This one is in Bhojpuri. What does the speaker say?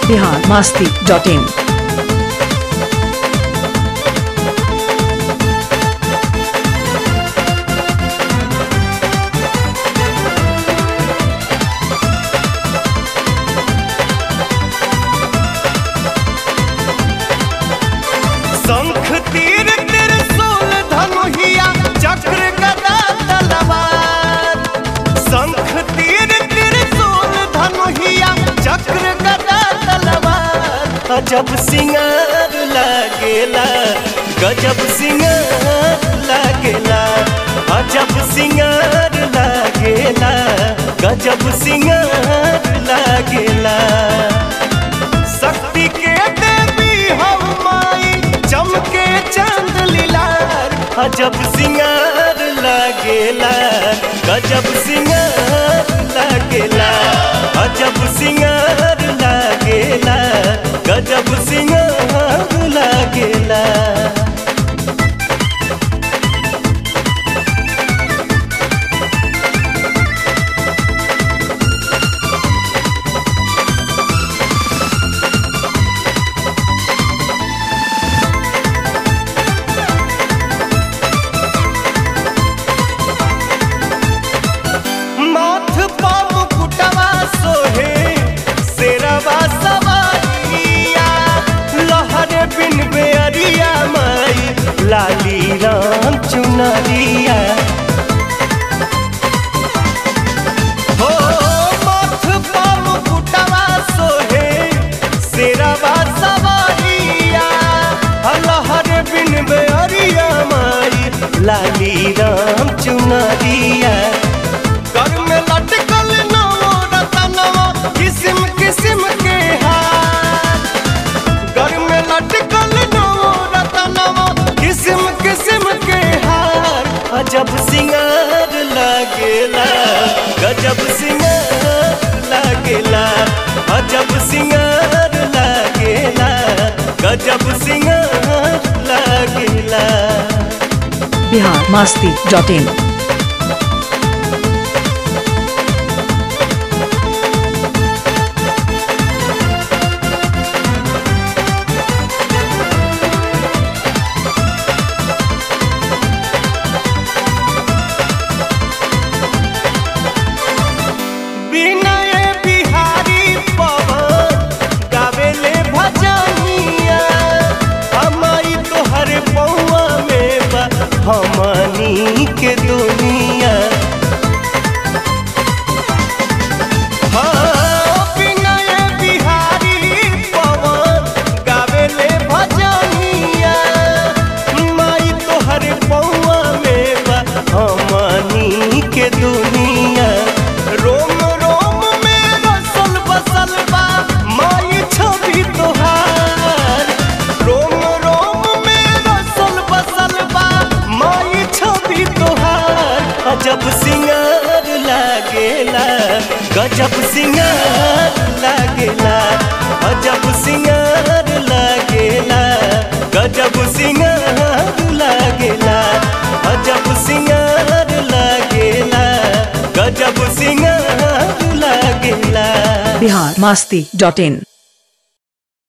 बिहार मास्ती डॉट इन शंख तीर त्रिशूल धनुहिया चक्र गदा तलवार शंख तीर त्रिशूल धनुहिया चक्र गदा तलवार अजब सिंगार लागेला गजब सिंगार लागेला अजब सिंगार लागेला गजब सिंगार लागेला शक्ति के देवी हम माई चमके चंद लीलार अजब सिंगार लागेला गजब सिंगार लागेला अजब सिंगार लागेला गजब सिंगार लागेला माथ पाम कुटवा सोहे शेरवा सवारिया लहरे बिन बेअरिया माई लाली राम चुनरिया हो माथ पाम कुटवा सोहे शेरवा सवारिया लहरे बिन बेअरिया माई लाली राम चुनरिया कर में लटकल नवो रतनवा किस्म किस्म के हार घर में लटकल नवो रतनवा किस्म किस्म के हार अजब सिंगार लागेला गजब सिंगार लागेला अजब सिंगार लागेला गजब सिंगार लागेला बिहार मास्ती डॉट इन विनय बिहारी पवन गावेले भजनिया हमारी तोहर पौआ में बा हमनी के दुनिया हाँ, विनय बिहारी पवन गावेले भजनिया माई तोहर पौआ में बा हमनी के दुनिया रोम रोम में रसल बसल बा माई छवि तोहार रोम रोम में रसल बसल बा माई छवि तोहार अजब सिंगार लागेला गजब सिंगार लागेला अजब सिंगार लागेला गजब सिंगार लागेला अजब सिंगार लागेला गजब सिंगार लागेला बिहार मास्ती डॉट इन